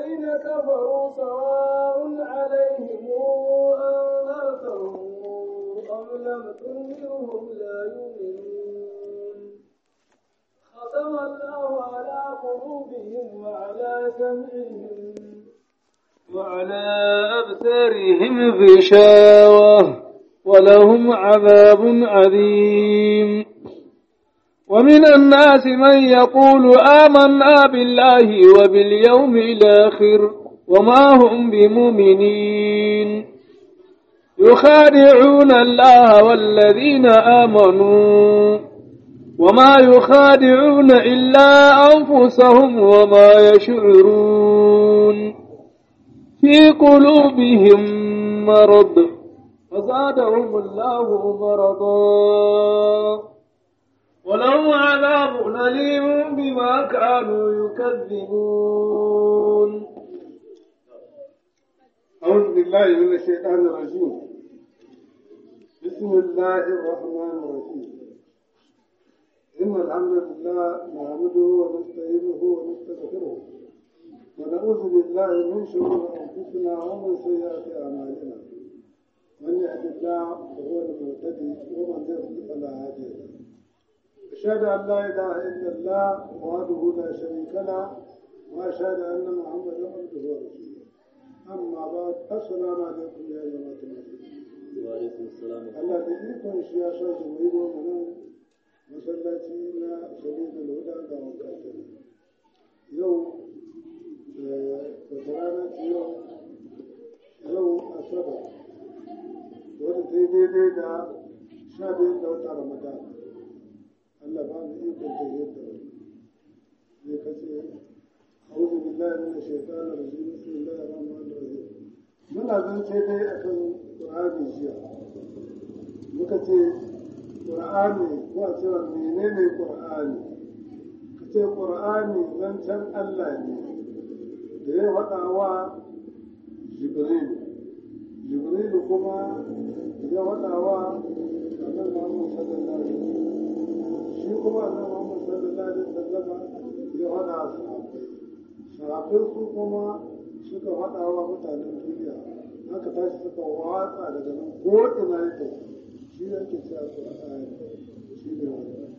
الذين كفروا سواء عليهم أنذرتهم أم لم تنذرهم لا يؤمنون ختم الله على قلوبهم وعلى سمعهم وعلى أبصارهم غشاوة ولهم عذاب عظيم ومن الناس من يقول آمنا بالله وباليوم الآخر وما هم بمؤمنين يخادعون الله والذين آمنوا وما يخادعون إلا أنفسهم وما يشعرون في قلوبهم مرض فزادهم الله مرضا ولهم عذاب أليم بما كانوا يكذبون أعوذ بالله من الشيطان الرجيم بسم الله الرحمن الرحيم إن الحمد لله نحمده ونستعينه ونستغفره ونعوذ بالله من شرور أنفسنا ومن سيئات أعمالنا من يهد الله فهو المهتدي ومن يضلل فلا هادي له أشهد أن لا إله إلا الله وحده لا شريك له وأشهد أن محمدا عبده ورسوله أما بعد السلام عليكم يا جماعة المسلمين وعليكم السلام Allah da ikon shi ya sa mu yi mu nan masallaci na sabidul huda ga wanka kenan yau wata rana ce yau yau asabar wadda ta yi daidai da sha biyu da wata ramadan Allah ba mu ikon ta yadda zai kace أعوذ بالله من الشيطان الرجيم بسم الله الرحمن الرحيم muna zance dai akan Qur'ani jiya muka ce ƙur'ani ko a cewa menene ƙur'ani ka ce ƙur'ani zancen Allah ne da ya faɗa wa jibril jibril kuma ya faɗa wa annabi Muhammad sallallahu alaihi wasallam shi kuma annabi Muhammad sallallahu alaihi wasallam ya faɗa wa sahabbai sahabbai su kuma suka faɗa wa mutanen duniya haka tashi suka watsa daga nan ko ina yake shi yake cewa Qur'ani shi ne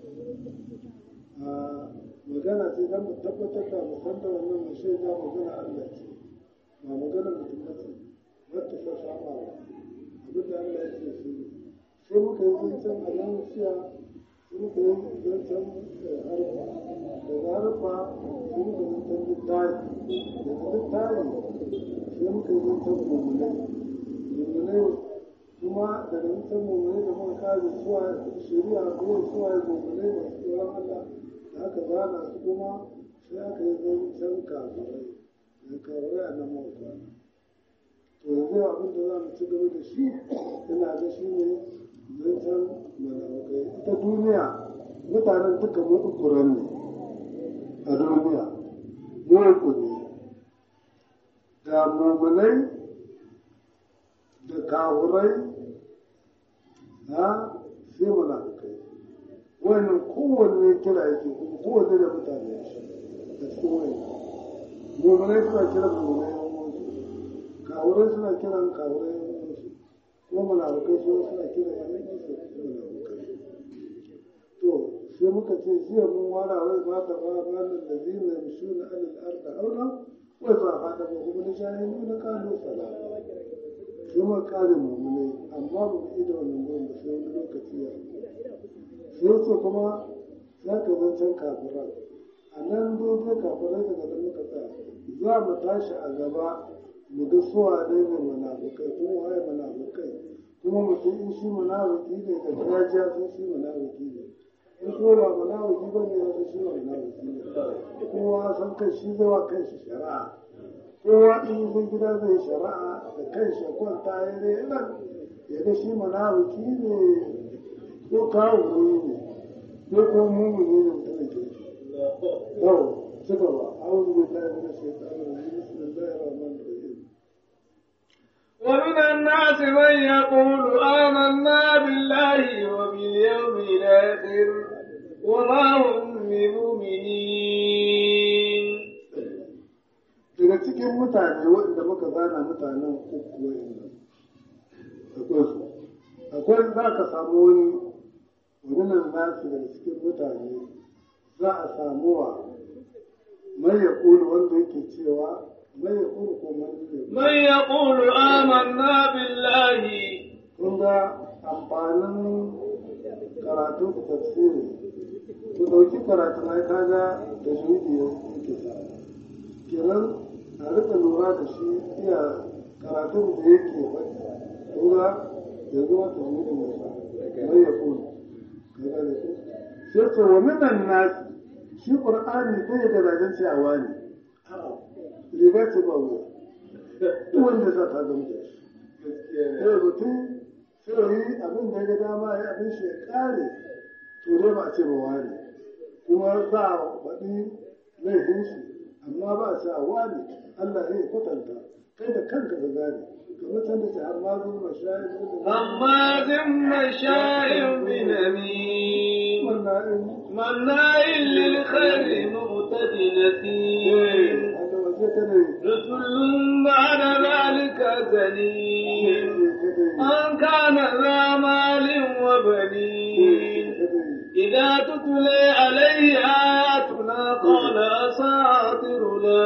wannan magana ce don mu tabbatar da mu san da wannan mu shaida magana Allah ce ba magana mutum ba ce wata ta saba ba abin da Allah ya ce shi ne sai muka yi zancen alamusiya sai muka yi zancen harfa daga harfa sai muka yi zancen littafi daga littafi sai muka yi zancen mummunai mummunai kuma daga zancen mummunai da muka kare suwa shari'a ko suwa mummunai masu tsoron Allah da aka zana su kuma sai aka yi zancen kafirai da kafirai a nan mawaka to yanzu abin da za mu ci gaba da shi ina ga shi ne zancen malamukai ita duniya mutanen duka mu ukuran ne a duniya mu uku ne da mummunai da kawurai ha sai munafukai wannan kowanne kira yake kuma kowanne da mutane ya shi da cikin wani mummunai suna kiran mummunai yan wasu kawurai suna kiran kawurai yan wasu kuma munafukai su suna kiran yan wasu munafukai to sai muka ce jiya mun wara wai ba ta ba ba nan da zina yamshuna alal arda auna wai ba hada ba kuma da shahidu na kalu salama sai muka kare mummunai amma ba mu ida wannan gurin ba sai wani lokaci ya sai su kuma za ka zancen kafiran a nan daidai kafirai daga nan muka tsaya za mu tashi a gaba mu ga suwa ne ne munafukai kuma waye munafukai kuma mutum in shi munafuki ne da gajiya sun shi munafuki ne in ko ba munafuki ba ne ya shi ba munafuki ne kowa san kai shi zai wa kanshi shari'a kowa in zai gida zai shari'a da kanshi ya kwanta ya ne nan ya ga shi munafuki ne ko kawo ne ko ko mumuni ne mutum ke yau ci gaba a'udhu billahi minash shaitanir rajim bismillahir rahmanir rahim ومن الناس من يقول آمنا بالله وباليوم الآخر وما هم بمؤمنين daga cikin mutane waɗanda muka zana mutanen uku wa'inda akwai su akwai za ka samu wani wannan nasu daga cikin mutane za a samu wa mai ya wanda yake cewa mai ya ko mai ya من يقول آمنا بالله kun ga amfanin karatun tafsiri ku ɗauki karatu na kaga da juji yake sa kenan a rika lura da shi iya karatun da yake faɗi kun ga yanzu wata juji ne sa mai ya kulu kaga da su sai ce wa minan nasi shi qur'ani bai da zagen ciyawa ne riga ce ba wuya duk wanda za ta zama da shi sai mutum sai yi abin da ya ga dama ya abin shi ya kare to dai ba a ce ba wani kuma za a faɗi laifin shi amma ba a ce a wani Allah ya kwatanta kai da kanka ka gane kamar can da ce har ma zuwa mashayin هماز مشاء بنميم wannan مناع للخير معتد نسيم haka waje ta ne رسل بعد ذلك زنيم أن كان ذا مال وبنين إذا تتلى عليه آياتنا قال أساطير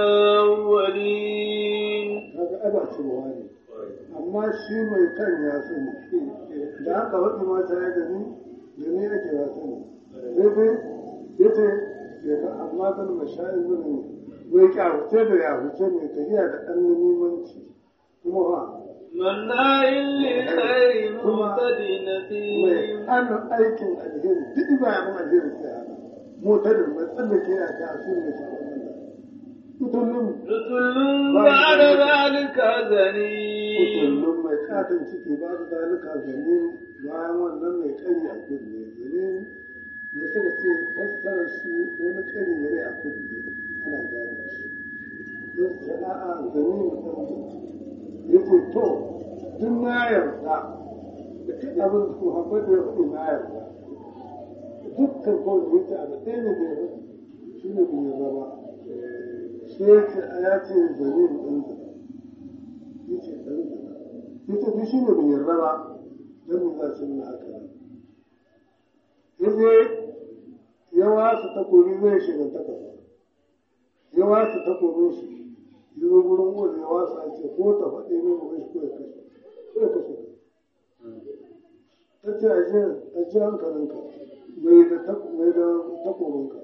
الأولين kaga ana cewa ne amma shi mai kan ya sani da haka wani mata ya gani da ni ake ya sani daidai ya ce ya ga amma kan mashayin zuni wai kyahuce da ya huce mai tafiya da ɗan limanci kuma ha مناع للخير معتد mai نسيم hannun aikin alheri duk ba ya mun alheri sai hana motadin mai tsallake ya ta asiri mai sabon Allah mutumin رسل بعد ذلك زنيم kullum mai katon ciki ba da zalika zane bayan wannan mai kari a kunne zane ne suka ce fassara shi wani kari ne a kunne ana gane shi don su ce a'a zane mutum ya ce to duk na yarda da duk abin su haɓar da ya faɗi na yarda dukkan kawai ya ce abu ɗaya ne da ya faɗi shi ne bin yarda ba sai ya ce ya ce zane ɗan zane ya ce ɗan zane ya ce duk shi ne bin yarda ba don me za su nuna haka nan ya je ya wasa takobi zai shiga takasa ya wasa takobin shi ya zo gurin wani ya wasa a ce ko ta faɗi ne ba shi ko ya kashe ko ya kashe ka ta ce a je a je hankalinka mai da tak- mai da takobinka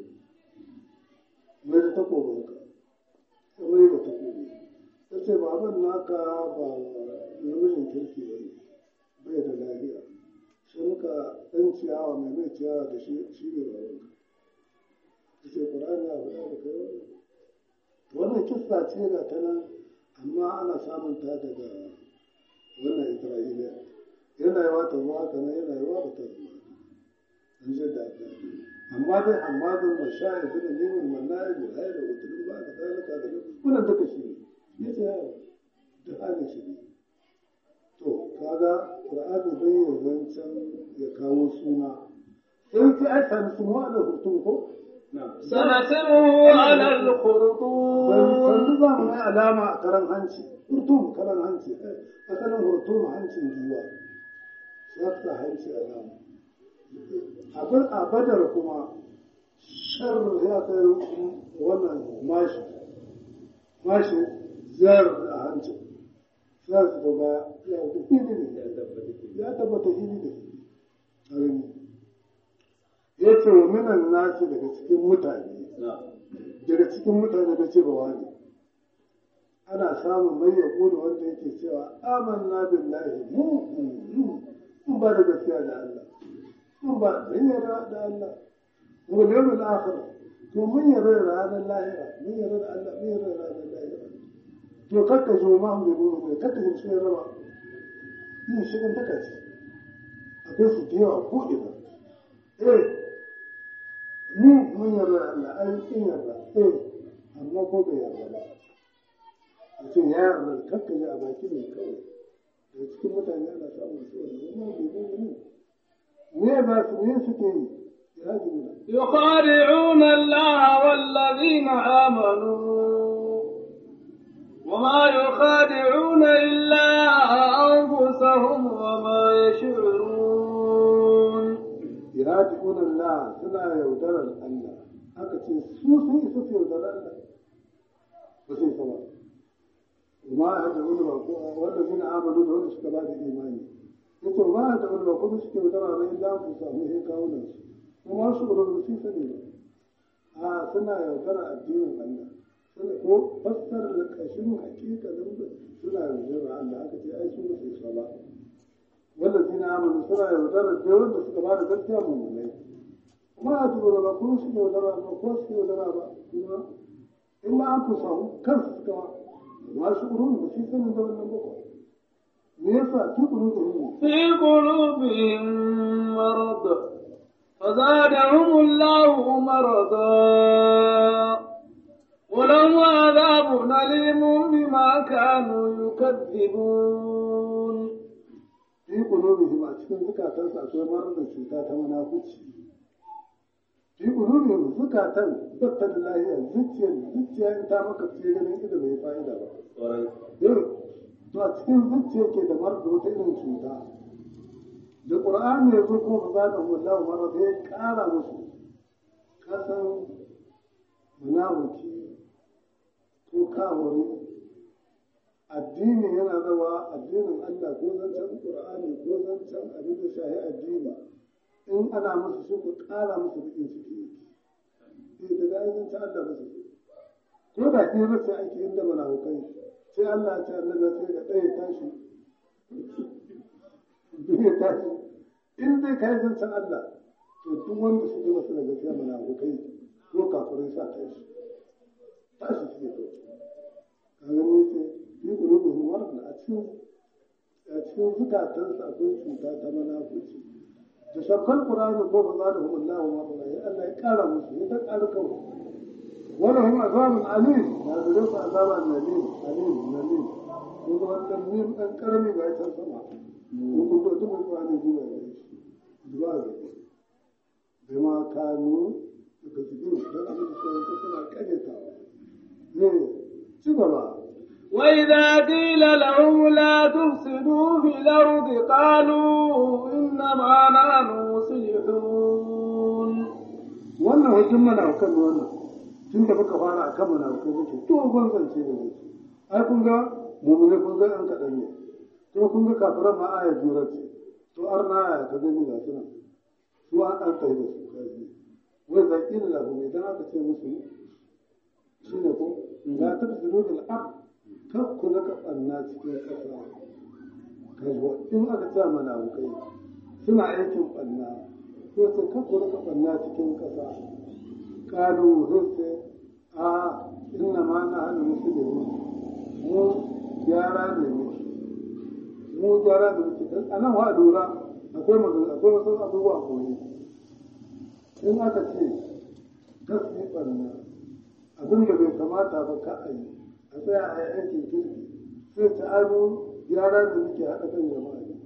mai da takobinka ta mai da takobi ta ce baban naka ba namijin kirki ba ne bai da lafiya sai muka ɗan ciyawa mai mai ciyawa da shi shi ne babanka ta ce ƙur'ani ya faɗa da kai wannan wannan kissa ce ga ta nan amma ana samun ta daga wannan isra'iliya yana yawa ta zuwa haka nan yana yawa ba ta zuwa an ce da ta amma dai hamadun mashayi da neman manna'i da hayar da wutulun ba da zalika da nan wannan duka shi ne ya ce yawa da halin shi ne to kaga qur'ani bai yi zancen ya kawo suna sai sai ai sami su mu da hutun ko سنسمه على ban الخرطوم sandu za mu mai alama a karan hanci hurtum karan hanci asalin hurtum hancin giwa ya sa hanci alama abin a badar kuma shar ya kai wannan mashi mashi ziyar a hanci za su gaba ya wuce fili ne ya tabbata fili da fili a gani ya ce wa minan nasu daga cikin mutane daga cikin mutane da ce ba wani ana samun mai ya kula wanda yake cewa amanna billahi mu mun ba da gaskiya da Allah mun ba mun yarda da Allah mu da yawmul akhir to mun yarda da ranar lahira mun yarda da Allah mun yarda da ranar lahira to kakka zo ma mu ne ne kakka zo sai raba yin shirin taka ce akwai su da yawa ko ina eh mu mun yarda da Allah ai kin yarda eh amma ko bai yarda ba a ce ya yarda kakka ji a baki ne kawai da cikin mutane ana samun su wanda ma bai bai ne me ba su me suke yi ya ji mu يخادعون الله والذين آمنوا a suna yaudarar Allah aka ce su sun isa su yaudarar Allah ba sai sama ma a da wani ba ko wanda zina amanu da wanda suka ba da imani yace ma a da wani ba kuma suke yaudara ba illa ku samu sai kawo nan su kuma su ba su sani ba a suna yaudara addinin Allah suna ko fassara da kashin hakikalin suna yaudara Allah aka ce ai su ba su isa ba wanda zina amanu suna yaudara da wanda suka ba da gaskiya mummunai kuma a tura ba kuma suke yaudara ba ko suke yaudara ba kuma illa an fi samu kansu suka ba ma shi urun da shi sanin da wannan ba me yasa ki kulu da hin في قلوبهم مرض فزادهم الله مرضا ولهم عذاب أليم بما كانوا يكذبون fi qulubihim a cikin zukatansu akwai marar da cuta ta munafici fi qulubihim zukatan batta da lahiya zuciyar zuciya in ta maka ce ganin ido bai fa'ida ba yau to a cikin zuciya ke da marar da wata irin cuta da qur'ani ya zo kuma ba za da wallahu marar da ya kara musu kasan munafiki ko kawari addini yana zama addinin Allah ko zancen Qur'ani ko zancen abin da shahi addini in ana musu su ku ƙara musu bikin ciki eh daga ainihin ta Allah musu ko da ke race ake inda munafukai sai Allah ya ce annabi sai ga ɗaya tashi ɗaya tashi in dai ka yi zancen Allah to duk wanda suke masu da gaskiya munafukai ko kafirai sa tashi tashi suke to ka gani ce yi ƙulubin marna a cikin a cikin zukatansa akwai cuta ta munafurci da shakkar ƙur'ani ko ba za da hum Allah wa marna ya Allah ya ƙara musu ya ta ƙara kawo wani hum azabun alim na gare su azaban nalim alim nalim ko ga wannan nim ɗan ƙarami ga can sama ko kun da duk ƙur'ani zuwa ya yi zuwa ga bai ma kanu daga cikin don abin da suna ƙaryatawa ne ci gaba وإذا قيل لهم لا تفسدوا في الأرض قالوا إنما نحن مصلحون wannan hujjin mana kan wannan tun da muka fara a kan mana kan muke to ban zance da muke ai kun ga mu'mini kun ga an kaɗan ne to kun ga kafiran ma aya jura ce to arna aya ta gani ga suna su an an tsaye da su kaji wai zaƙi da lahu idan aka ce musu shine ko la tafsiru bil ard kar ku rika ɓanna cikin ƙasa kajuwa in aka ce munafukai suna aikin ɓanna ko ce kar ku rika ɓanna cikin ƙasa ƙalu sai a inna ma na hana musu da mu mu gyara ne muke mu gyara ne muke dan anan wa lura akwai magana akwai wasu abubuwa koyi in aka ce kar su yi ɓanna abin da bai kamata ba ka a yi a tsaya a yi aikin kirki sai ta aro gyara da muke haɗa kan jama'a ne.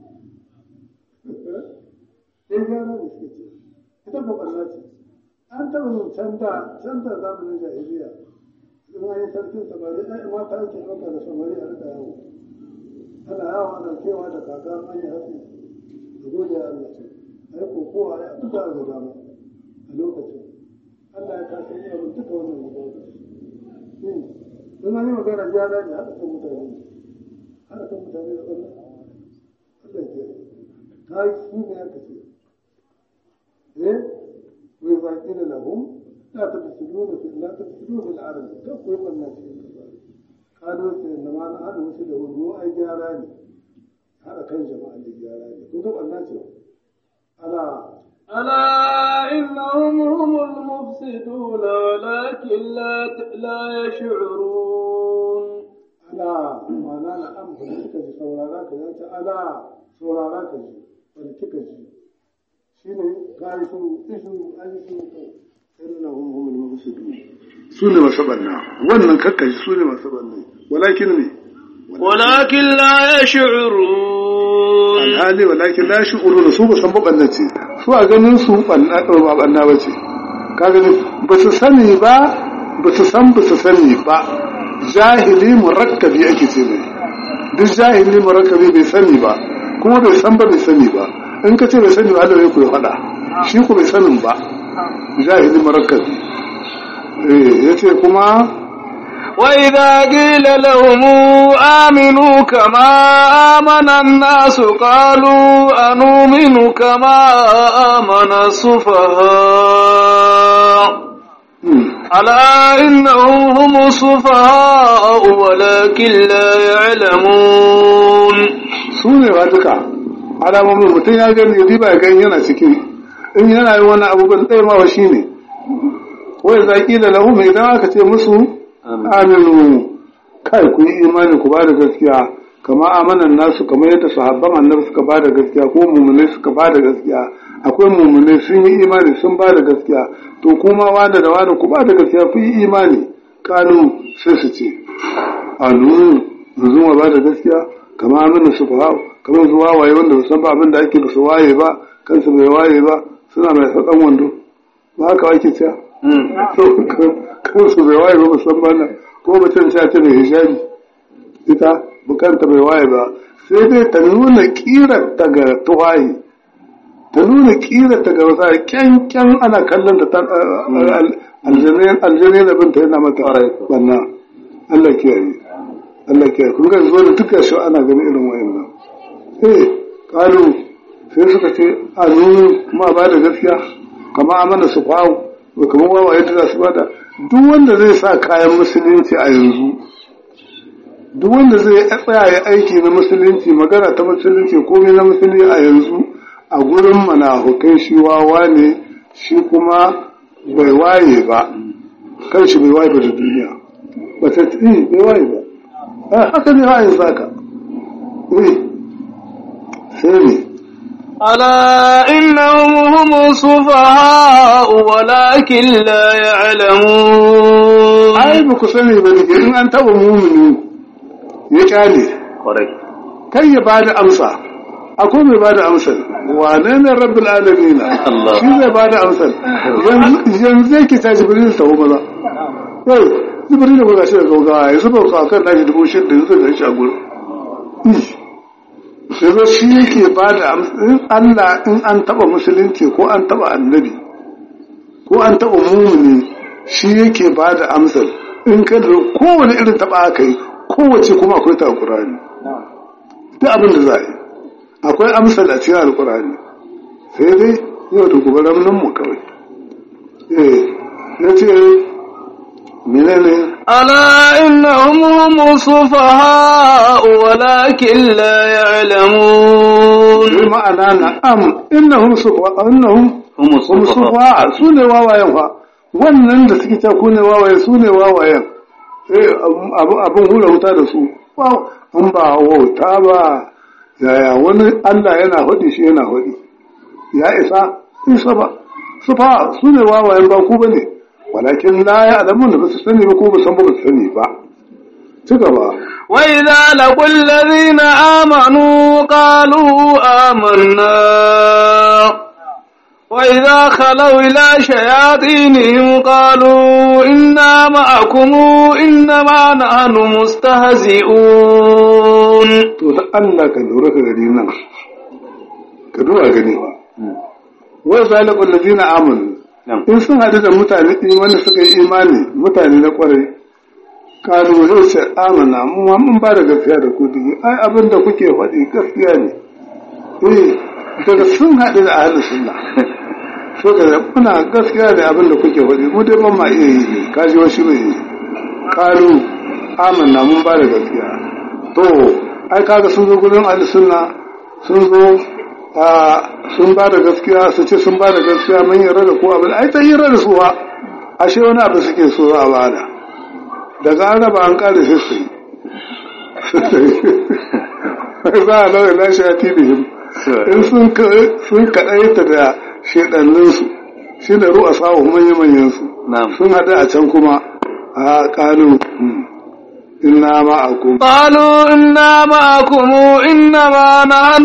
Sai gyara da suke ce, ita ba ɓarna ce. An taɓa yin canza canza zamanin jahiliya. In an yi sarkin samari, ai mata ake ɗauka da samari a rika yawo. Ana yawo ana kewa da kaka an yi hatsi. Da gode ya Allah ce. Ai kokowa ya buga ga dama a lokacin. Allah ya kasa yi abin duka wannan lokaci. in an yi magana gyara ne haɗa kan mutane haɗa kan mutane da ɓarna Allah ke ta yi su ne aka ce eh wai zaƙi da lahum la ta fisidu da fi la ta fisidu fil ardi ka koyi ɓarna cikin kasa kado ce na ma na haɗa musu da wani mu ai gyara ne haɗa kan jama'a ne gyara ne ko ga ɓarna ce ala ألا إنهم هم المفسدون ولكن لا لا يشعرون ala ma'ana na an ba kika ji saurara ka ya ce ala saurara ka ji wani kika ji shi ne ka yi su ishu an yi su ka irin hum humul mufsidun su ne masu banna wannan kakkashi su ne masu banna walakin ne ولكن لا يشعرون alhali walakin la shi'uru da su ba san ba ce su a ganin su banna ba banna ba ce ka gani ba su sani ba ba su san ba su sani ba jahili murakkabi ake ce mai duk jahili murakkabi bai sani ba kuma bai san ba bai sani ba in ka ce bai sani ba Allah ya ku ya faɗa shi ku bai sanin ba jahili marakkabi eh yace kuma وإذا قيل لهم آمنوا كما آمن الناس قالوا أنؤمن كما آمن السفهاء ألا إنهم هم السفهاء ولكن لا يعلمون su ne ba duka alamomin mutum ya gani ya diba ya gani yana ciki in yana yi wani abubuwan ɗaya ma shi ne wai zaƙi da lahu mai idan aka ce musu aminu kai ku yi imani ku ba da gaskiya kama amanan nasu kamar yadda sahabban annabi suka ba da gaskiya ko mummunai suka ba da gaskiya akwai mummunai sun yi imani sun ba da gaskiya to kuma wanda da wanda ku ba da gaskiya ku yi imani kanu sai su ce anu yanzu ma ba da gaskiya kama amina su fa kamar zuwa waye wanda ba san ba abin da ake ba su waye ba kansu bai waye ba suna mai sakan wando ba haka ake cewa kansu bai waye ba musamman nan ko mutum ta ce mai hijabi ita bukanta bai waye ba sai dai ta nuna kirar ta ga tuwaye ta nuna kirar ta ga wasa kyankyan ana kallon da aljanai da binta yana mata banna Allah kiyaye Allah kiyaye kun ga zo da duka shi ana ganin irin wayannan eh kalu sai suka ce a nunu ma ba da gaskiya kama amana su kwawo ba kamar wawaye da za su bada duk wanda zai sa kayan musulunci a yanzu duk wanda zai tsaya ya aiki na musulunci magana ta musulunci komai na musulunci a yanzu a gurin manahukai shi wawa ne shi kuma bai waye ba kan shi bai waye ba da duniya ba ta bai waye ba haka ne ha yanzu haka sai ne ألا إنهم هم السفهاء ولكن لا يعلمون ai ba ku sani ba ne in an taɓa mumini ya kyale kai ya ba da amsa akwai mai ba da amsar wane ne rabbul alamin Allah. shi zai ba da amsar yanzu yake ta jibril ta maza yau jibril da kuka shi da gaugawa ya zuba ku akan nashi dubu shi da yanzu da shi a gurin yanzu shi yake ba da amsar in Allah in an taɓa musulunci ko an taɓa annabi ko an taɓa mumini shi yake ba da amsar in ka da kowane irin taɓa aka yi kowace kuma akwai ta alƙur'ani duk abin da za a yi akwai amsar a cikin alƙur'ani sai dai yau da gobe ramnan mu kawai eh ya ce menene ألا إنهم هم السفهاء ولكن لا يعلمون bi ma'ana na am innahum sufa innahum هم hum sufa su ne wawayen fa wannan da suke ta ku ne wawayen su ne wawayen eh abu- abin hura wuta da su Wow, in ba wauta ba yaya wani Allah yana hudi shi yana hudi ya isa isa ba sufa su ne wawayen ba ku bane walakin la ya alamun da ba su sani ba ko ba san ba ba su sani ba ci gaba وإذا لقوا الذين آمنوا قالوا آمنا وإذا خلوا إلى شياطينهم قالوا إنا معكم إنما نحن مستهزئون to da Allah ka lura ka gani nan ka duba gani ba wai zalikul ladina amanu in sun hadu da mutane imani suka yi imani mutane na kwarai kalu zai ce amana mu ma mun ba da gaskiya da ku digi ai abin da kuke faɗi gaskiya ne eh daga sun haɗu da ahlus sunna so ga muna gaskiya da abin da kuke faɗi mu dai ban ma iya yi ne kaji wasu bai yi kalu amanna mun ba da gaskiya to ai kaga sun zo gurin ahlus sunna sun zo a sun ba da gaskiya su ce sun ba da gaskiya mun yarda da ko abin ai ta yarda da su ba ashe wani abu suke so a bada daga an raba an kare sai su yi za a lauya na shi a tibihim in sun ka- sun kaɗaita da shaɗanninsu shi da ru'a sawo manya-manyansu Na'am. sun haɗu a can kuma a ƙalu inna ma'akum قالوا إنا معكم إنما نحن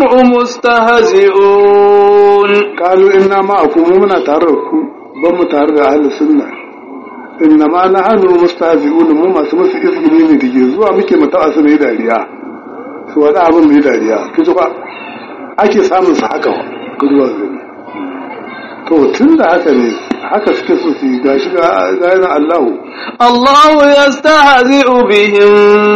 مستهزئون kalu inna ma'akum mu muna tare da ku ban mu tare da ahli sunna inna ma nahnu mustahzi'un mu masu musu izgini ne dige zuwa muke mu ta'a su ne dariya su wada abin mu yi dariya kiji ba ake samun su haka wa kuduwa gani to tun da haka ne haka suke so su yi gashi ga ga yana Allahu الله يستهزئ بهم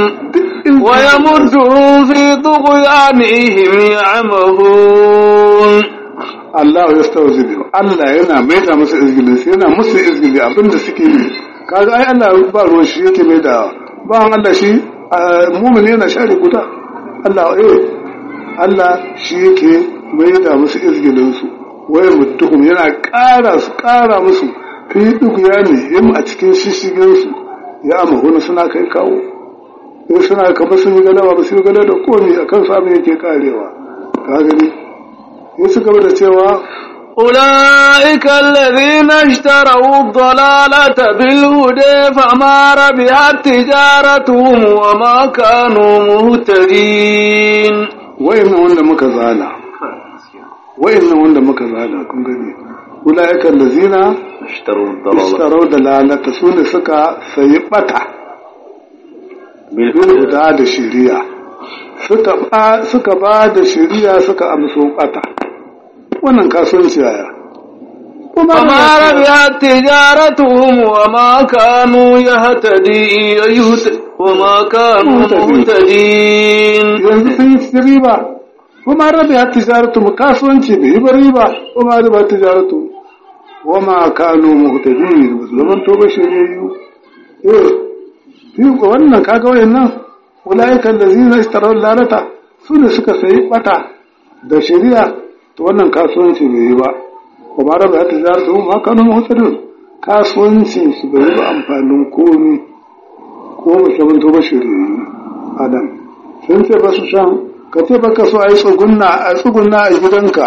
ويمدهم في طغيانهم يعمهون Allah ya stauzi biyu Allah yana maida musu izgili sai yana musu izgili abinda suke yi kaga ai Allah ba ruwan shi yake maida ba an Allah shi mumin yana share guda Allah eh Allah shi yake maida musu izgilin su waye mutuhum yana ƙara su ƙara musu fi duk ya ne him a cikin shishigin su ya amahuna suna kai kawo in suna kamar sun yi galaba ba su yi galaba da komi akan su abin yake karewa ka gani ya ci gaba da cewa أولئك الذين اشتروا الضلالة بالهدى فما ربحت تجارتهم وما كانوا مهتدين wayannan wanda muka zana wayannan wanda muka zana kun gani ulaika allazina اشتروا الضلالة istarau da lalata su ne suka sayi bata bil huda da shiriya suka ba suka ba da shiriya suka amso bata wannan kasuwanci yaya kuma فما ربحت تجارتهم وما كانوا يهتدي يهت- وما كانوا مهتدين yanzu sun yi ci riba kuma rabi har tijaratu mu kasuwanci bai yi ba riba kuma rabi har tijaratu wa ma kanu muhtadin zaman to ba shiriyu eh fi wannan kaga wayannan ulaikan lazina istaraw lalata su ne suka sayi bata da shari'a to wannan kasuwanci bai yi ba kuma rabi har tijaratu ma kanu muhtadin kasuwancin su bai yi ba amfanin komi ko ba zaman to ba shiriyu adam sun ce ba su shan ka ce baka so a yi tsugunna a tsugunna a gidanka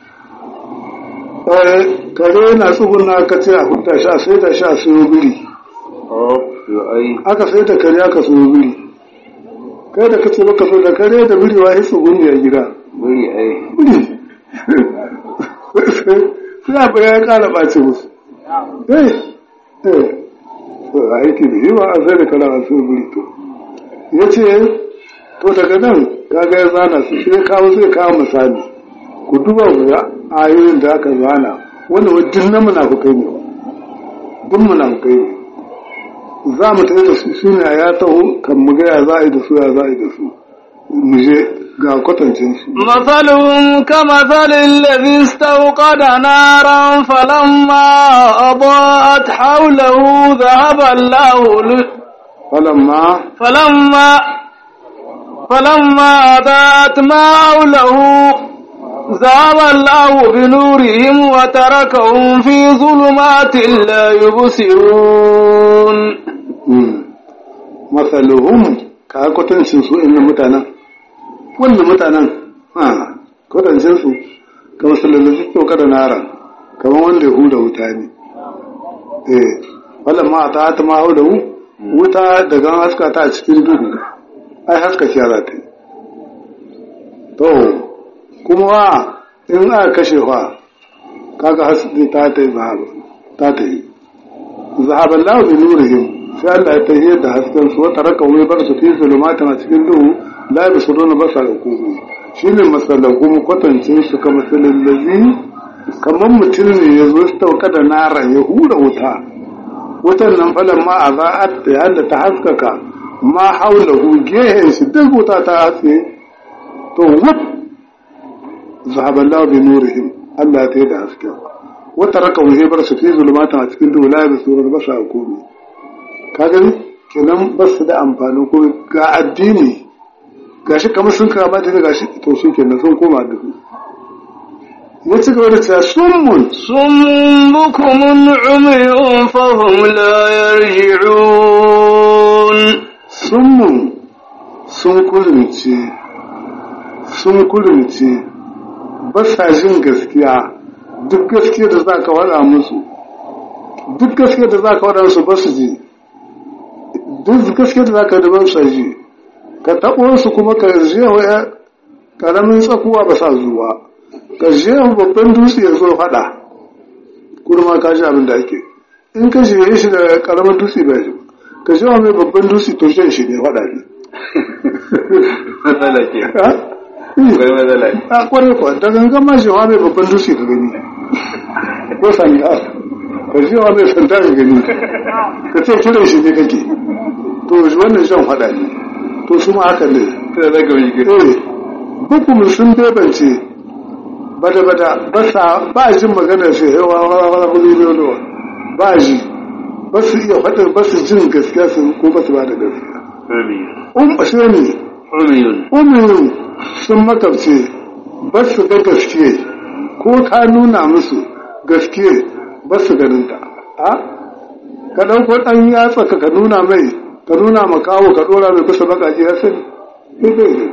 Eh, kare na tsugunna ka ce a huta sha sai da sha siyo biri aka sai da kare aka siyo biri kai da ka ce baka so da kare da biri wa yi tsugunni a gida biri sai abu ya kara ɓace musu eh eh to aiki da yi ba a sai da kare a siyo biri to ya ce to daga nan kaga ya zana su sai kawo zai kawo misali ku duba ku ga ayoyin da aka zana wanda wajen na munafukai ne duk munafukai ne za mu tafi da su shine a ya taho kan mu ga ya za a yi da su ya za a yi da su mu je ga kwatancin su مثلهم كمثل الذي استوقد نارا فلما أضاءت حوله ذهب الله ل- falamma فلما فلما أضاءت ما حوله ذهب الله بنورهم وتركهم في ظلمات لا يبصرون mm, masaluhum ka kwatancin su inda mutanen wanda mutanen ha kwatancin su ka masalalci kyau da nara kamar wanda ya huda wuta ne eh falamma ta ta ma hau da wuta daga haska ta a cikin duhu ai haska ce za ta yi to kuma wa in aka kashe fa kaga haske ta ta yi zahaba ta ta yi zahaban lahu bi nurihim sai Allah ya tahiyar da hasken su wata raka wai bar su fi zulumatin a cikin duhu la bi su dona basa da kuma shine masalan kuma kwatancin su kamar masalin lazi kamar mutum ne ya zo su tauka da nara ya hura wuta wutan nan falan ma a za'at da yadda ta haskaka ma haulahu gehen shi duk wuta ta haske to wut zahaban lahu bi nurihim Allah ya tahiyar da hasken wata raka wai bar su fi zulumatin a cikin duhu la bi su dona basa da kuma ka gani kenan ba su da amfani ko ga addini gashi kamar sun kama da gashi to shi kenan sun koma da ya ci gaba da cewa summun صم بكم عمي فهم لا يرجعون summun sun kulunce sun kulunce ba sa jin gaskiya duk gaskiya da za ka wada musu duk gaskiya da za ka wada musu ba su ji duk gaskiya da za ka da ba su ji ka taɓo su kuma ka jewa ya ƙaramin tsakuwa ba sa zuwa ka jewa babban dutse ya zo faɗa kurma ka ji abin da ake in ka jewa shi da ƙaramin dutse ba shi ka jewa mai babban dutse to shan shi ne faɗa ne matsala ke Ha? akwai matsala a kwarai kwa da gangan ma jewa mai babban dutse ka gani ko sanda ka ji wa mai sanda ka gani ka ce kiran shi ne kake to wannan shan faɗa ne to su ma haka ne sai da ga wani eh hukumin sun bebance bada bada ba sa ba jin magana shi yawa wala wala wala ba ji ba su iya faɗin ba su jin gaskiya su ko ba su ba da gaskiya um ashe ne umiyun umiyun sun makabce ba su ga gaskiye ko ka nuna musu gaskiye ba su ganin ta a ka ɗauko ɗan yatsa ka ka nuna mai ka nuna ma kawo ka ɗora mai kusa bakaji ya sani sai bai ne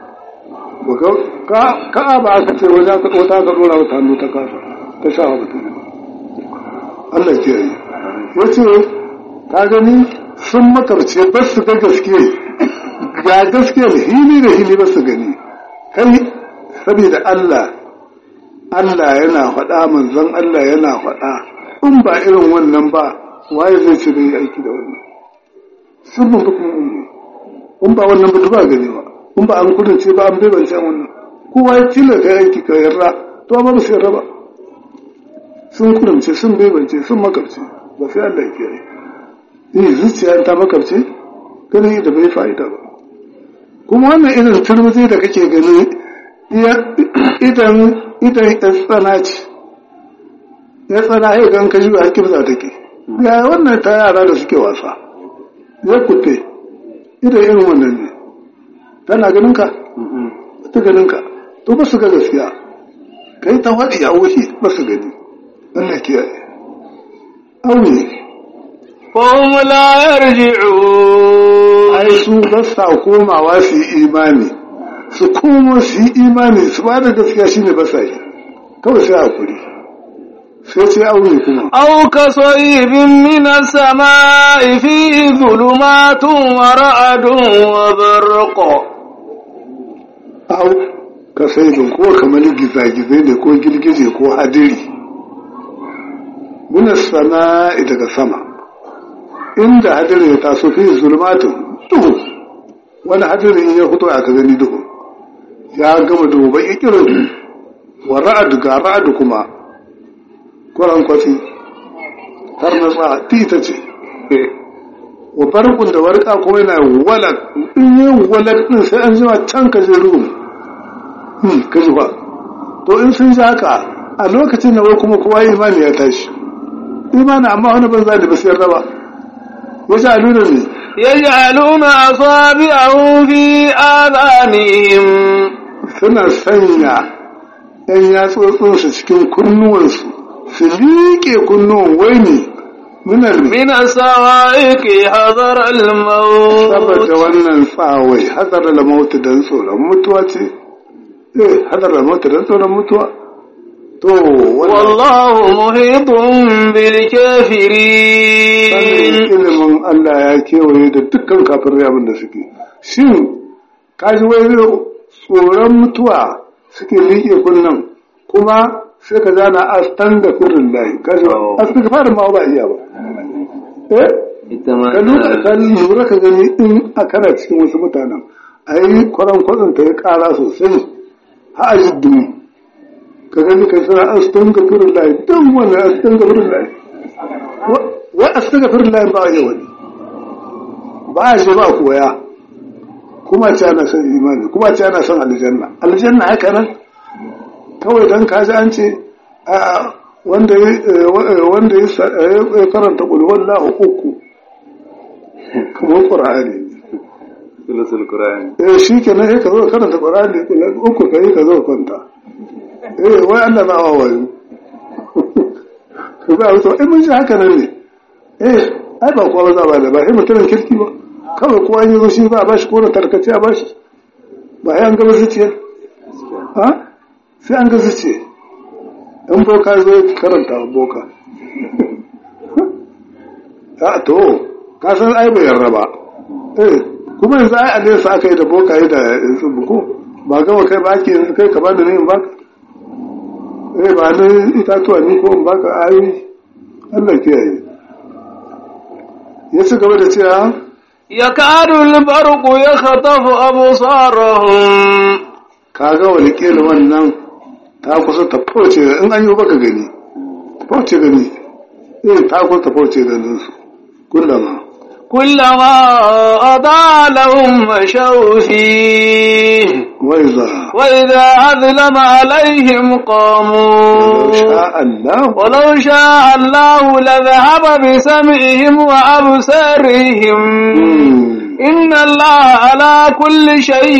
ka ka ba aka ce wajen ka ɗota ka ɗora wata hannu ta kasa ta sha wa mutum Allah ke yi ya ce ka gani sun makarce ba su ga gaskiye ga gaskiyar hili da hili ba su gani kai saboda Allah Allah yana faɗa manzon Allah yana faɗa in ba irin wannan ba waye zai ce bai aiki da wannan sun mun kuma in ba wannan ba ba gani ba in ba an kudance ba an bai ban san wannan kowa ya tilla ka aiki ka yarda to ba su yarda ba sun kudance sun bai bance sun makarce ba sai Allah ya yi eh zuciya ta makarce ganin da bai fa'ida ba kuma wannan irin turmuzi da kake gani idan idan ya tsana ce ya tsana ya gan kashi a kibza take ya wannan ta yara da suke wasa ya kutte idan irin wannan ne tana ganin ka ta ganin ka to ba su ga gaskiya kai ta faɗi a wuce ba su gani Allah kiyaye aure فهم لا يرجعون ai su ba sa komawa su yi imani su komo su yi imani su ba da gaskiya shine ba sa yi kawai sai hakuri sai sai aure kuma أو كصيب من السماء فيه ظلمات ورعد وبرق au ka sai bin ko kamar gizagizai ne ko girgije ko hadiri muna sana'i daga sama inda hadiri ya taso fi zulmatun duhu wani hadiri in ya fito a ka gani duhu ya gama duhu ba ikirin wa ra'adu ga ra'adu kuma kuran kwasi har na tsa tita ce wa barkun da warka kuma yana walak in yi walak din sai an jima can ka je ruhu ka ji ba to in sun ji haka a lokacin da wai kuma kowa imani ya tashi imani amma wani banza da ba su yarda ba ya ji aluna ne يجعلون أصابعهم في آذانهم suna sanya ‘yan yatsotsinsu cikin kunnuwansu su liƙe kunnuwan wai ne minar من الصواعق حذر الموت saboda wannan tsawai hadar da mautu don tsoron mutuwa ce eh hadar da mautu don tsoron mutuwa to wannan والله محيط sanin بالكافرين ilimin Allah ya kewaye da dukkan kafirai abin da suke shin kaji wai tsoron mutuwa suke liƙe kunnan kuma sai ka zana astan da firin layi kaji Oh. astan da fara ma ba iya ba eh ka lura ka lura ka gani in a kana cikin wasu mutanen a yi kwaran kwatsan ta ya kara sosai ha a jiddin ka gani kai sana astan ga firin layi don wani astan ga firin layi wai astan ga firin layi ba a yi wani ba a je ba koya kuma ce ana son imani kuma ce ana son aljanna aljanna haka nan kawai dan kaji an ce a wanda ya wanda ya sa- ya karanta qul wallahu uku kamar qur'ani sulusul qur'ani eh shikenan sai ka zo ka karanta qur'ani uku kai ka zo kwanta eh wai Allah ba wawayo ka ba wato eh mun ji haka nan ne eh ai ba kowa za ba da ba sai mutumin kirki ba kawai kowa ya zo shi ba a bashi ko da tarkace a bashi ba sai an gaba zuciya ha sai an ga zuciya in boka zo ya karanta wa boka a to ka san ai bai yarda ba eh kuma yanzu ai alisa aka yi da boka yi da tsubu ko ba gama kai ba ake yanzu kai ka ba da ne in baka eh ba ni itatuwa ni ko in baka ayoyi Allah kiyaye ya ci gaba da cewa يكاد البرق يخطف أبصارهم kaga wani kila wannan ta kusa ta fauce in an yi baka gani fauce gani eh ta kusa ta fauce ganin su kullama كلما أضاع لهم مشوا فيه wai za وإذا أظلم عليهم قاموا sha Allah ولو شاء الله لذهب بسمعهم وأبصارهم إن الله على كل شيء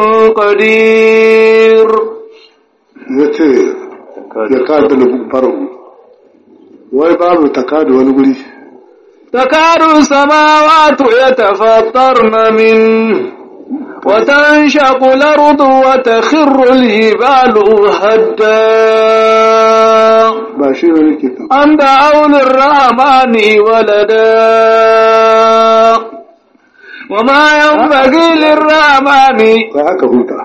قدير ya ce ya kada faru wai babu takadu wani guri تكاد السماوات يتفطرن منه وتنشق الأرض وتخر الجبال هدا ba shi ne nake ta أن دعوا للرحمن ولدا وما ينبغي للرحمن sai haka huta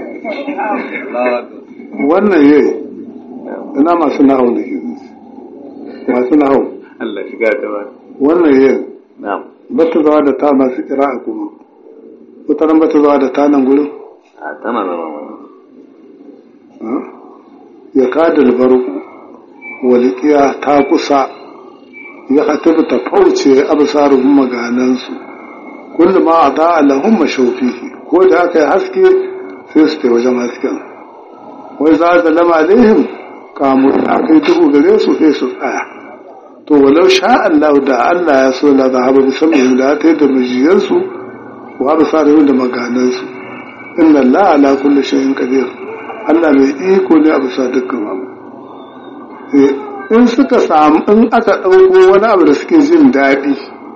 wannan yayi ina masu nahau da ke masu nahau Allah shiga ta ba wannan yayi na'am ba ta zawa da ta masu kira'a kuma wataran ba ta zawa da ta nan gurin a tana zama ha? ya kada albarku walikiya ta kusa ya hatibu ta fauce absarun maganansu kullum ma a da'a lahum mashawfihi ko da aka yi haske sai su tai wajen hasken wai za da lama alaihim kamu aka yi duhu gare su sai su tsaya to walau sha Allah da Allah ya so la zahaba bi samihim da ta yi da mijiyarsu wa absarihim da maganansu inna Allah ala kulli shay'in qadir Allah mai iko ne a bisa dukkan abu Eh, in suka samu in aka ɗauko wani abu da suke jin daɗi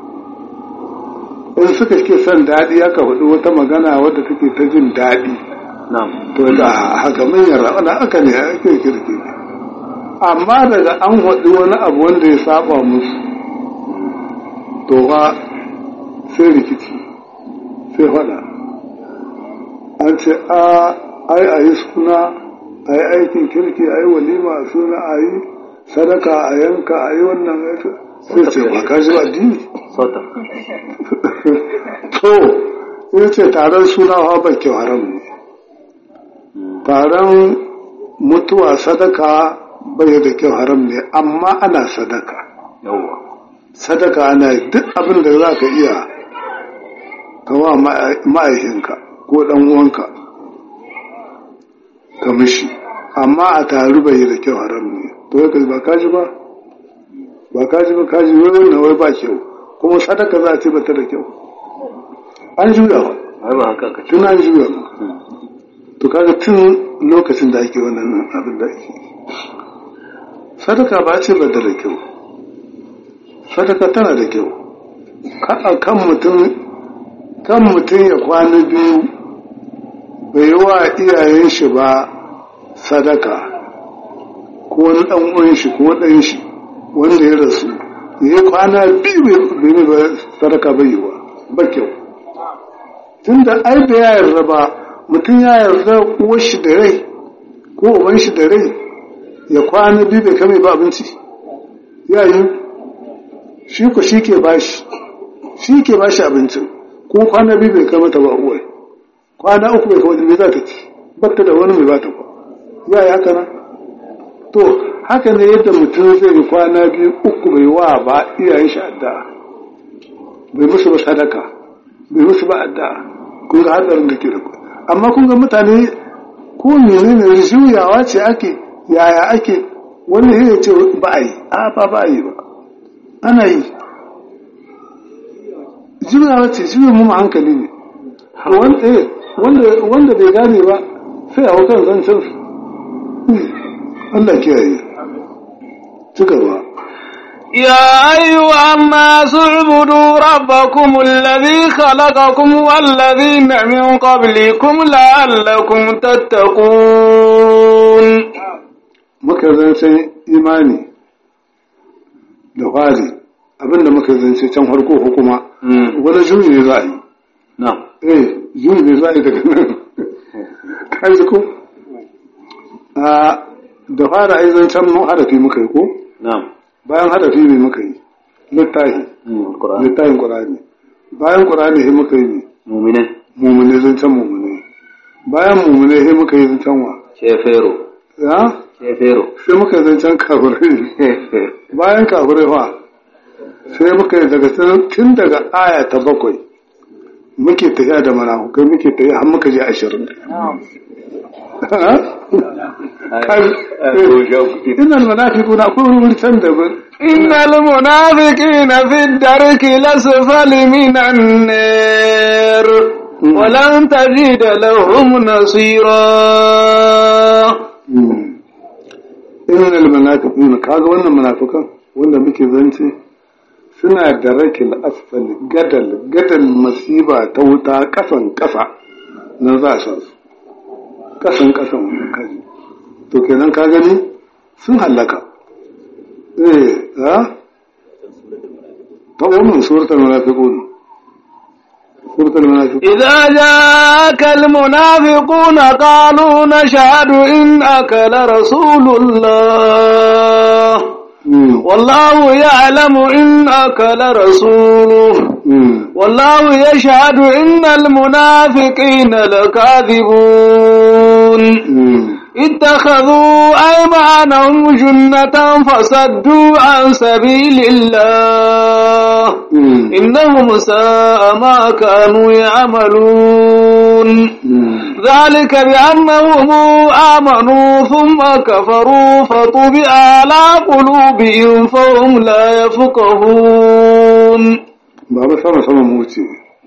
in suka ke son daɗi aka hudu wata magana wadda take ta jin daɗi na'am to da haka manyan ra'ana aka ne ake kirki amma daga an hudu wani abu wanda ya saba musu to ba sai rikici sai faɗa an ce a ai a yi suna a yi aikin kirki a yi walima a suna a yi sadaka a yanka a yi wannan sai ce ba ka ji addini sauta to ya ce taron suna hawa ba kyau haram ne taron mutuwa sadaka bai da kyau haram ne amma ana sadaka yawwa sadaka ana yi duk abin da za ka iya kawa ma'aikinka ko ɗan uwanka ka mishi amma a taru bai da kyau haram ne to ya ba kaji ba ba kaji ba kaji wai wannan wai ba kyau kuma sadaka za a ce bata da kyau an juya ba ai ba haka ka ce tun an juya ba to kaga tun lokacin da ake wannan abin da ake sadaka ba ce bata da kyau sadaka tana da kyau Ka- kan mutum kan mutum ya kwana biyu bai wa iyayen shi ba sadaka ko wani ɗan uwan shi ko ɗan shi wanda ya rasu ya yi kwana biyu bai mai ba sadaka bai yi wa ba kyau tun da ai da ya yarda ba mutum ya yarda uwar shi da rai ko uban shi da rai ya kwana biyu bai kame ba abinci ya yi shi ku shi ke bashi shi ke bashi abincin ko kwana biyu bai kama ta ba uwar kwana uku bai kama me za ta ci batta da wani mai bata ba ya yi haka nan to haka ne yadda mutum zai yi kwana biyu uku bai wa ba iyayen shi addu'a bai musu ba sadaka bai musu ba addu'a kun ga hadarin da ke da ku amma kun ga mutane ko menene juyawa ce ake yaya ake wani ya ce ba a yi a ba ba a yi ba ana yi juyawa ce juya mu hankali ne wanda eh, wanda wanda bai gane ba sai a kan zancen su Allah kiyaye ci gaba يا أيها الناس اعبدوا ربكم الذي خلقكم والذين من قبلكم لعلكم تتقون muka zance imani da fari abinda muka zance can harko hukuma wani juyi ne za a yi نعم eh juyi ne za a yi daga nan kai ko a da fara ai zancen mu harafi muka yi ko نعم bayan harafi ne muka yi littafi القرآن littafin qur'ani bayan qur'ani sai muka yi مؤمنين mumune zancen mumune bayan mumune sai muka yi zancen wa شيفيرو ya Kefero. sai muka yi zancen kafirai bayan kafirai fa sai muka yi daga tun- tun daga aya ta bakwai muke tafiya da manahukai muke tafiya har muka je ashirin ina munafiquna akwai wani wuri can daban إن المنافقين في الدرك الأسفل من النار ولن تجد لهم نصيرا innal munafiqun kaga wannan munafikan wanda muke zance suna da rakil asfal gadal gadal masiba ta wuta kasan kasa nan za a sha su kasan kasan wannan kaji to kenan ka gani sun hallaka eh ha ta wannan suratul munafiqun suratul munafiqun إذا جاءك المنافقون قالوا نشهد إنك لرسول الله Mm, والله يعلم إنك لرسوله mm, والله يشهد إن المنافقين لكاذبون mm. اتخذوا أيمانهم جنة فصدوا عن سبيل الله Mm, إنهم ساء ما كانوا يعملون mm. ذلك بأنهم آمنوا ثم كفروا فطبع على قلوبهم فهم لا يفقهون Baba sama sama mu wuce.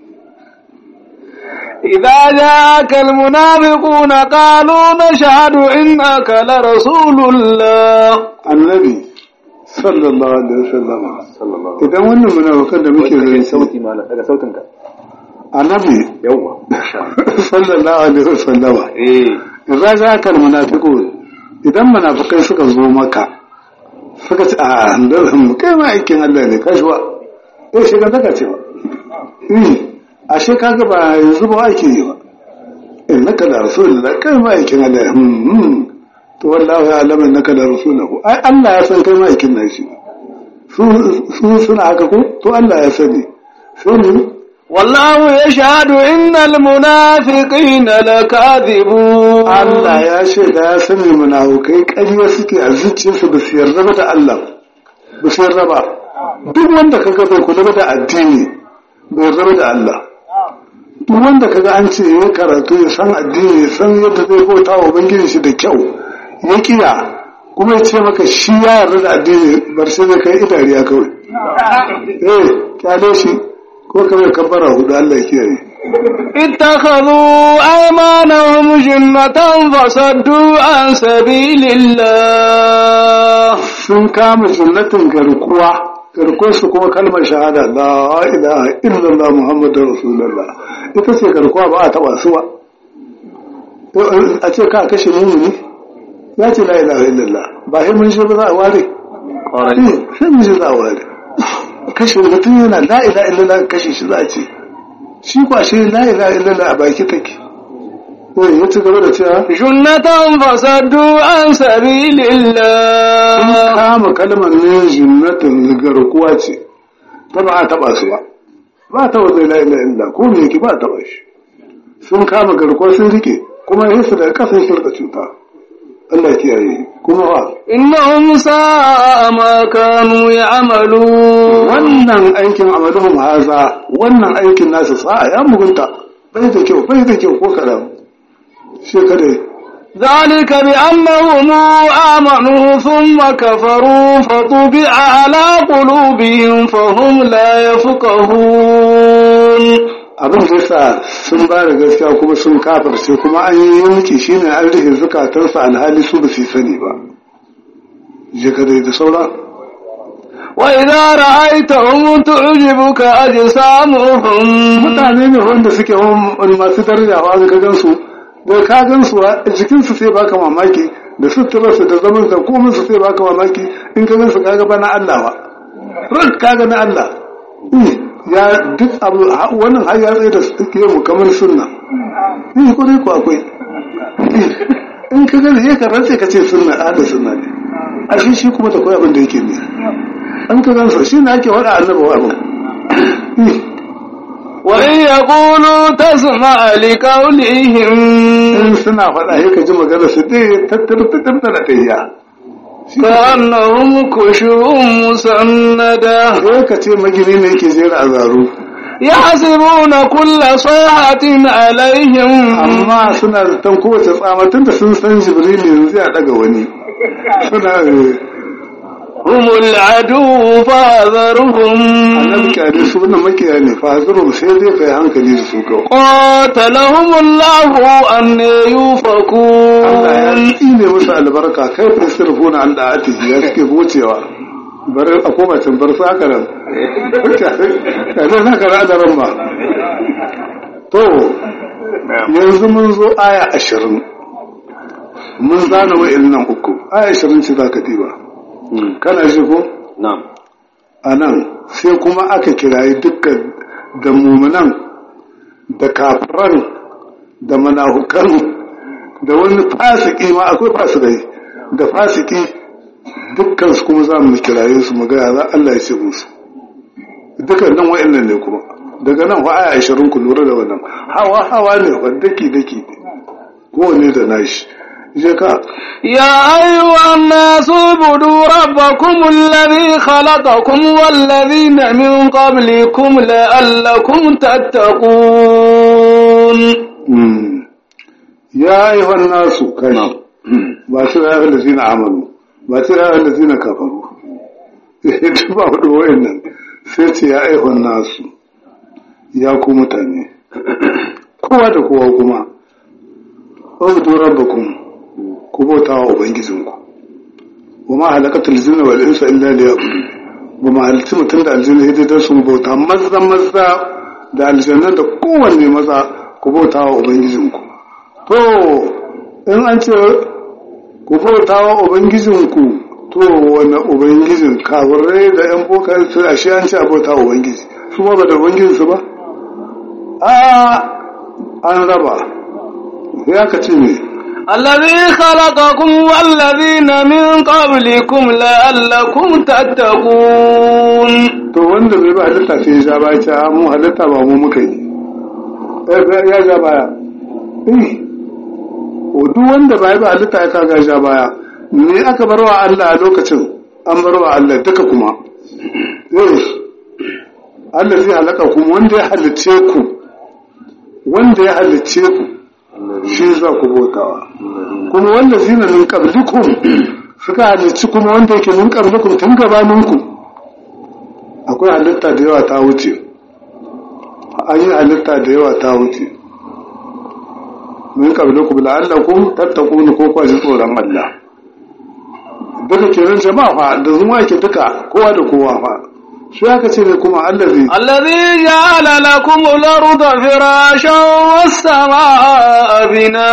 إذا جاءك المنافقون قالوا نشهد إنك لرسول الله Annabi sallallahu alaihi wasallam. Idan wannan munafikan da muke zance sauti malam daga sautin ka Annabi yawwa sallallahu alaihi wasallam. eh Idan za ka munafiqun idan munafikai suka zo maka suka ce a andarin mu kai ma aikin Allah ne kashwa eh shi ga daga cewa eh ashe kaga ba yanzu ba ake yi ba innaka da rasulullah kai ma aikin Allah ne hmm, hmm. to wallahi ya alama innaka da rasuluhu ai Allah ya san kai ma aikin nashi su su suna haka ko to Allah ya sani sai والله يشهد إن المنافقين لكاذبون Allah ya shaida ya sani munafukai ƙarya suke a zuciyarsu ba su yarda ba da Allah ba su yarda ba duk wanda kaga bai kula da addini bai yarda ba da Allah duk wanda kaga an ce ya karatu ya san addini ya san yadda zai bauta wa ubangiji shi da kyau ya kiya kuma ya ce maka shi ya yarda da addini bar sai zai kai idariya kawai eh kyale shi ko kawai kabbara hudu Allah ya kiyaye اتخذوا أيمانهم جنة فصدوا عن سبيل الله sun kama sunnatin garkuwa garkuwar su kuma kalmar shahada la ilaha illallah muhammadur rasulullah ita ce garkuwa ba a taba su ba a ce ka kashe mumuni ya ce la ilaha illallah ba sai mun shi ba za a ware Eh, sai mun shi za a ware kashe mutum yana la ilaha illallah kashe shi za a ce shi kwa shi la ilaha illallah a baki take eh ya ci gaba da cewa جنة فصدوا عن سبيل sun الله kama kalmar ne jinnatin garkuwa ce ta ba a taba su ba ba ta wata ila ila illa ko me yake ba a taba shi sun kama garkuwa sun rike kuma yin su daga kasan shirka cuta Allah ya kiyaye kuma wa إنهم ساء ما كانوا يعملون wannan aikin amaluhum haza wannan aikin nasu sa'a ya mugunta bai da kyau bai da kyau ko karam shi kadai ذلك بأنهم آمنوا ثم كفروا فطبع على قلوبهم فهم لا يفقهون abin da yasa sun ba da gaskiya kuma sun kafirce kuma an yi yanki shine an rike zukatarsa alhali su ba su sani ba je ka dai da saura وإذا رأيتهم تعجبك أجسامهم mutane ne wanda suke wani masu daraja ba ka gan su da ka gan su a jikin su sai baka mamaki da suturarsu da zaman da komai su sai baka mamaki in ka gan su kaga ba na Allah ba ran kaga na Allah Eh, ya duk abu ha- wannan har ya tsaye da suke mu kamar sunna ni kuri ko akwai Eh, in ka gan sai ka rantse ka ce sunna ahli sunna ne a shi shi kuma da koyi abin da yake ne an ka gan su shi ne ake wada annabawa abin Eh, وإن يقولوا تسمع لقولهم in suna faɗa sai ka ji magana su dai tattar tattar da tayya كأنهم كشب مسندة sai ka ce magini ne yake jera a zaro يحسبون كل صيحة عليهم amma suna zaton kowace tsamatun da sun san jibril yanzu ya daga wani suna eh, هم العدو فاذرهم annabi kyale su wannan makiya ne fa hazuru sai dai kai hankali da su kawai قاتلهم الله أن Allah ya يوفكون tsine musu albarka kai fa sirfuna an da'ati ya suke gocewa bar a koma can bar su haka nan kaje na kara da ran ba to yanzu mun zo aya ashirin mun zana wa'in nan uku aya ashirin ce za ka diba kana ji ko نعم a nan sai kuma aka kirayi dukkan da mumunan da kafiran da manahukan da wani fasiki ma akwai fasikai da fasiki dukkan su kuma za mu kiraye su mu gaya za Allah ya ce musu dukkan nan wa'annan ne kuma daga nan fa aya 20 ku lura da wannan hawa hawa ne fa daki daki kowane da nashi je ka يا أيها الناس اعبدوا ربكم الذي خلقكم والذين من قبلكم لعلكم تتقون Mm. ya yi nasu kashi ba su ya yi zina amalu ba su ya yi zina kafaru ita ba hudu wayan nan sai ce ya yi nasu ya ku mutane kowa da kowa kuma ɗauki rabbakum ku bauta wa ubangijinku wa ma halakatul jinna wal insa illa liya'budu ba ma halitta mutum da aljanna hidda don su bauta maza maza da aljanna da kowanne maza ku bauta wa ubangijinku to in an ce ku bauta wa ubangijinku to wani ubangijin kafirai da yan bokan su a shi an ce a bauta wa ubangiji su ba da ubangijinsu ba a an raba ya ka ce me الذي خلقكم والذين من قبلكم لعلكم تتقون to wanda bai ba halitta sai ya ja baya ce a mu halitta ba mu muka yi Eh, ya ja baya eh o duk wanda bai ba halitta ya kaga ja baya ne aka bar wa Allah a lokacin an bar wa Allah duka kuma eh Allah zai halaka ku wanda ya halicce ku wanda ya halicce ku shi za ku bautawa kuma wanda zina min qablikum suka halicci kuma wanda yake min qablikum tun gabaninku akwai halitta da yawa ta wuce an yi halitta da yawa ta wuce min qablikum la'allakum tattaqun ko kwa ji tsoron Allah duka kenan jama'a fa da zuwa ke duka kowa da kowa fa shi aka ce ne kuma allazi الذي جعل لكم الأرض فراشا والسماء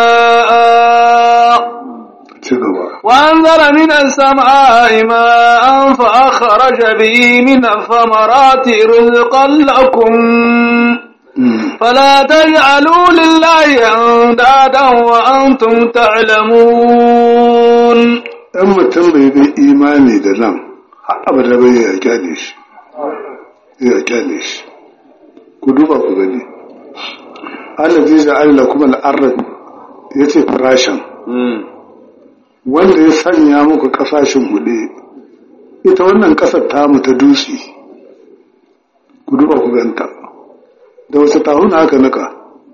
بناء ci gaba وأنزل من السماء ماء فأخرج به من الثمرات رزقا لكم Mm. فلا تجعلوا لله أندادا وأنتم تعلمون ɗan mutum bai bai imani da nan har abada bai ya kyale shi ya kyale shi ku duba ku gani Allah zai ja'ala lakum al-ardh yace farashin wanda ya sanya muku kasashen huɗe ita wannan ƙasar tamu ta dutse ku duba ku ganta da wasu tahuna aka nika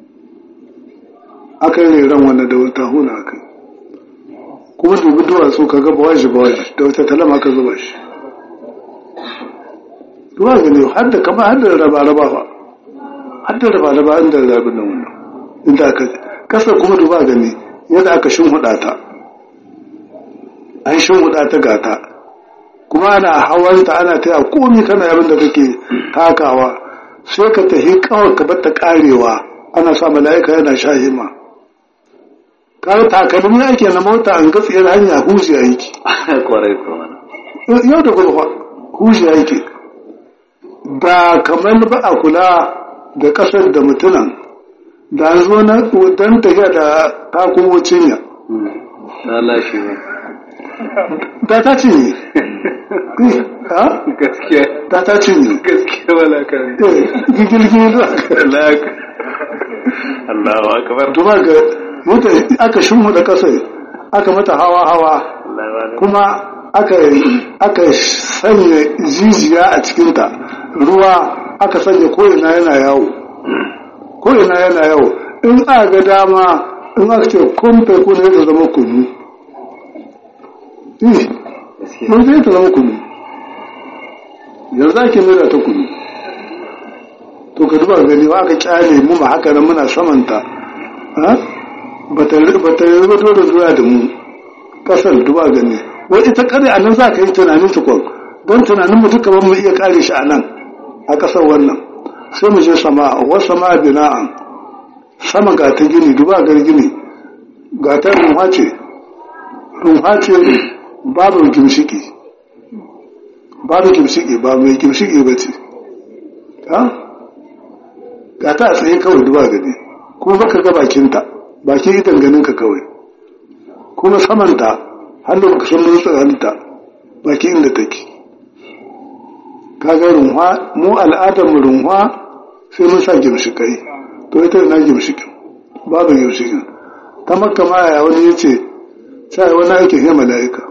aka yi ran wannan da wasu tahuna aka yi kuma dubi duwatsu ka ga bawaji bawaji da wata talama aka zuba shi duwa gani har da kama har da raba-raba ba har da raba-raba inda rabin nan wannan inda aka kasar kuma duba gani yadda aka shinhuɗa ta an shinhuɗa ta gata kuma ana hawanta ana taya komi kana abin da kake takawa sai ka tafi kawai ka batta karewa ana sa mala'ika yana shahima kawai takalmi ake na mota an gatsiyar hanya huji aiki kwarai kuma yau da gobe huji aiki ba kamar ba a kula da kasar da mutunan da an zo na don tafiya da takumo cinya ta lashe ba da ta cinye ha gaskiya da ta cinye gaskiya wala kan gigilgil Allahu akbar duba ga muka aka shimmu da kasai aka mata hawa hawa kuma aka aka sanya jijiya a cikinta ruwa aka sanya ko'ina yana yawo ko'ina yana yawo in aka ga dama in aka ce kumfe kuna ya zama kunu mun zai ta zama kunu yanzu ake nuna ta kunu to ka duba gani wa aka kyale mu ma haka nan muna samanta ba ta yi ba dole zuwa da mu kasar duba gani wai ita kare a nan za ka yi tunanin tukwan don tunanin mu duka ban mu iya kare shi a nan a kasar wannan sai mu je sama wasu sama bina'an sama ga ta gini duba gar gini ga ta rumha ce rumha ce babu gimshiki babu gimshiki ba mai gimshiki ba ce ga ta a tsaye kawai duba gani kuma baka ga bakinta bakin idan ganinka kawai kuma samanta hannu baka san mun tsaranta bakin inda take kaga runwa mu al'adar mu runwa sai mun sa gimshikai to ita na gimshikin babu gimshikin ta makka ma ya wani yace sai wani ake he mala'ika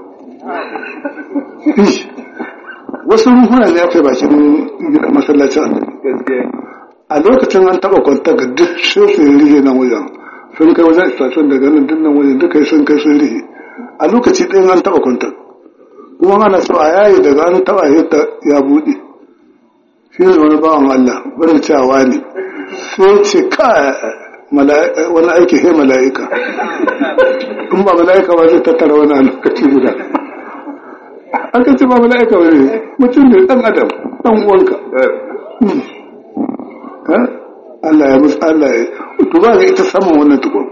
wasu ruhuna ne aka bakin masallacin annabi a lokacin an taba kwanta ga duk sai su rihe nan wajen sun kai wajen station daga nan duk nan wajen duka sun kai sun rihe a lokaci ɗin an taba kwanta kuma ana so a yayi daga an taba yadda ya buɗe shi ne wani bawan Allah wani cewa ne sai ce ka wani aiki he mala'ika in ba mala'ika ba zai tattara wani a lokaci guda aka ce ba mala'ika ba ne mutum ne ɗan adam ɗan uwanka Allah ya musu Allah ya duba ga ita saman wannan tukun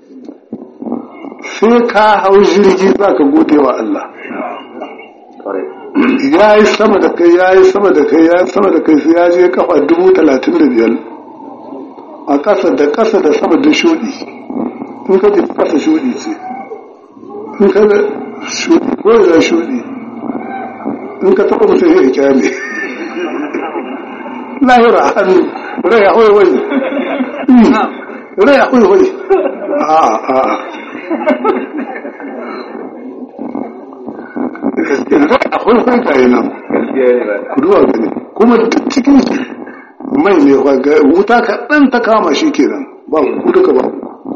sai ka hau jirgi za ka gode wa Allah ya yi sama da kai ya yi sama da kai ya yi sama da kai sai ya je kafa dubu talatin da biyar a ƙasa da ƙasa da sama da shuɗi in ka tafi ƙasa shuɗi ce in ka da shuɗi ko da shuɗi in ka taɓa mutum ya kyale lahira hannu rai akwai wani rai akwai wani a a akwai wani kayi nan kuduwa gani kuma duk cikin mai ne wuta kaɗan ta kama shi kenan ba ku duka ba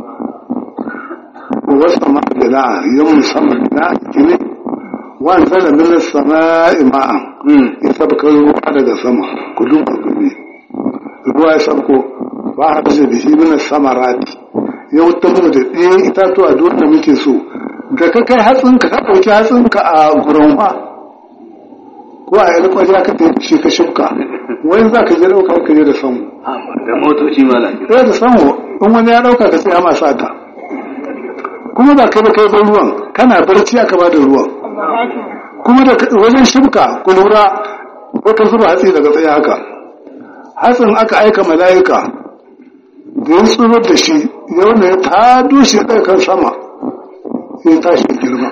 wasu ma da na yau musamman na gini wani zana minar sama'i ma'an ya sabkar ruwa daga sama ku duba gani ruwa ya sauko ba a kashe da shi mina samarati ya wuta mu da ɗayan itatuwa duk da muke so da ka kai hatsinka ka ɗauki hatsinka a gurinwa ko a yi kwaje ka tafi shi ka shifka wani za ka je ɗauka ka je da samu da motoci mala ɗaya da samu in wani ya ɗauka ka tsaya masa ta kuma ba kai ba kai ba ruwan kana barci aka ba da ruwan kuma da wajen shifka ku lura wata zuba hatsi daga tsaye haka hatsin aka aika mala'ika da ya tsurar da shi yau ne ta dushe ɗaya kan sama sai tashi girma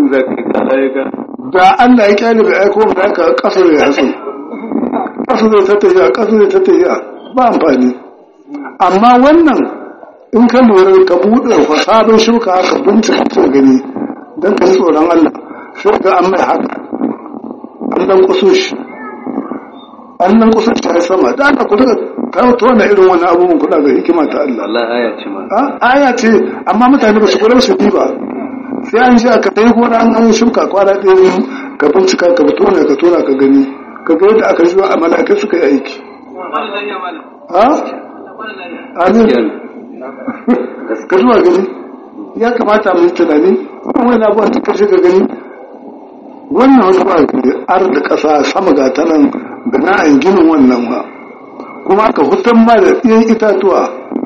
da Allah ya kyale bai aiko mala'ika ƙasa da hatsin ƙasa zai tattahiya ƙasa zai tattahiya ba amfani amma wannan in ka lura ka buɗe fa sabon shuka ka bincika gani don ka yi tsoron Allah sai ga an mai haka an dan kuso shi an nan kusa ta sama da aka ku daga kawo wannan irin wannan abubuwan kuɗa ga hikima ta Allah Allah aya ce ma aya ce amma mutane ba su kula su bi ba sai an ji aka tayi gona an an shuka kwana ɗaya ka bincika ka fito ne ka tona ka gani ka ga yadda aka zuwa a mala'ikai suka yi aiki ha amin ka zuwa gani ya kamata mu yi tunani wani abubuwan da kashe ka gani wannan wasu ba ar da ƙasa sama ga ta nan da na'an ginin wannan ba kuma aka hutan ma da ɗiyan itatuwa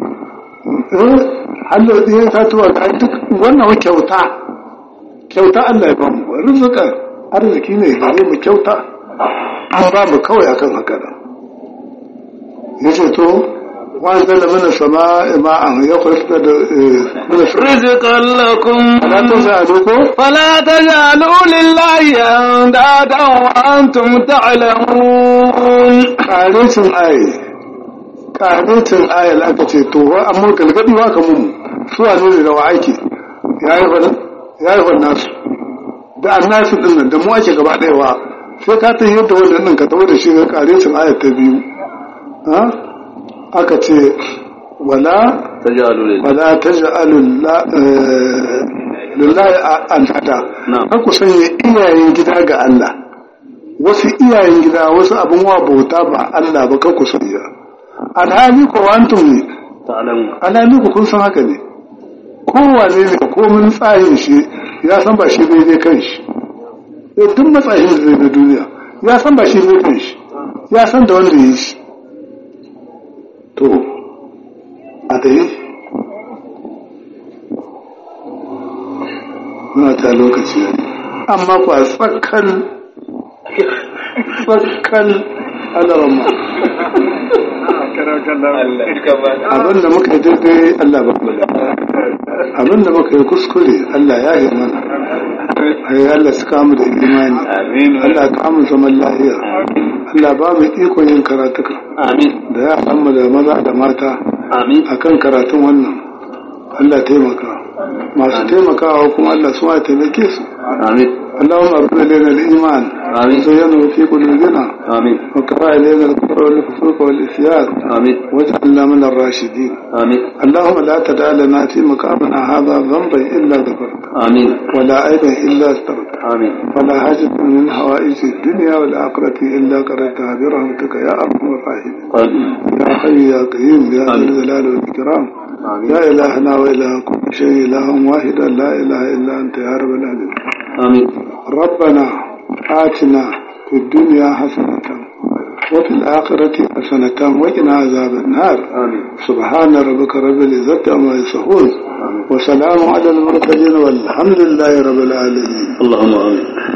hallar ɗiyan itatuwa ga duk wannan kyauta kyauta Allah ya ba mu rizika arziki ne gare mu kyauta an ba mu kawai akan haka nan yace to وأنزل من السماء ماء يخرج من رزقا لكم فلا تجعلوا فلا تجعلوا لله أندادا وأنتم تعلمون قالوا أي ƙarancin ayal aka ce to wa amma galgadi wa ka mu su a ne da wa ake ya yi wannan ya yi wannan nasu da annasu din nan da mu ake gaba ɗaya wa sai ka ta yadda wannan nan ka tawo da shi ga ƙarancin ayal ta biyu ha aka ce wala tajalu lil wala taj'alu la- eh, lillahi an hada Na'am. har ku sanya iyayen gida ga Allah wasu iyayen gida wasu abin wa bauta ba Allah ba kan ku sanya alhali ko antum ne ta'lamu alhali ku kun san haka ne kowane ne komin tsayin shi ya san ba shi daidai kan shi Eh, duk matsayin da zai na duniya ya san ba shi daidai kan shi ya san da wanda ya yi shi to a tsaye muna ta lokaci ne amma ku a tsakan tsakan alarama abinda muka yi daidai Allah ba mu da abinda muka yi kuskure Allah ya yi mana ai Allah su kamu da imani amin Allah ka mu zaman lafiya Allah ba mu iko yin karatuka amin da ya mu da maza da mata amin akan karatun wannan Allah taimaka masu taimakawa kuma Allah su ma taimake su amin اللهم ارض لنا الايمان آمين. وزينه في قلوبنا amin وكفى الينا الكفر والفسوق والعصيان amin واجعلنا من الراشدين amin اللهم لا تدع لنا في مقامنا هذا ذنبا الا غفرته amin ولا عيبا الا استرته amin ولا حاجة من حوائج الدنيا والآخرة إلا قضيتها برحمتك يا أرحم الراحمين amin يا حي يا قيوم يا ذا آمين. الجلال والإكرام amin يا إلهنا وإله كل شيء إله واحدا لا إله إلا أنت يا رب العالمين amin ربنا آتنا في الدنيا حسنة وفي الآخرة حسنة وقنا عذاب النار amin سبحان ربك رب العزة عما يصفون amin وسلام على المرسلين والحمد لله رب العالمين اللهم amin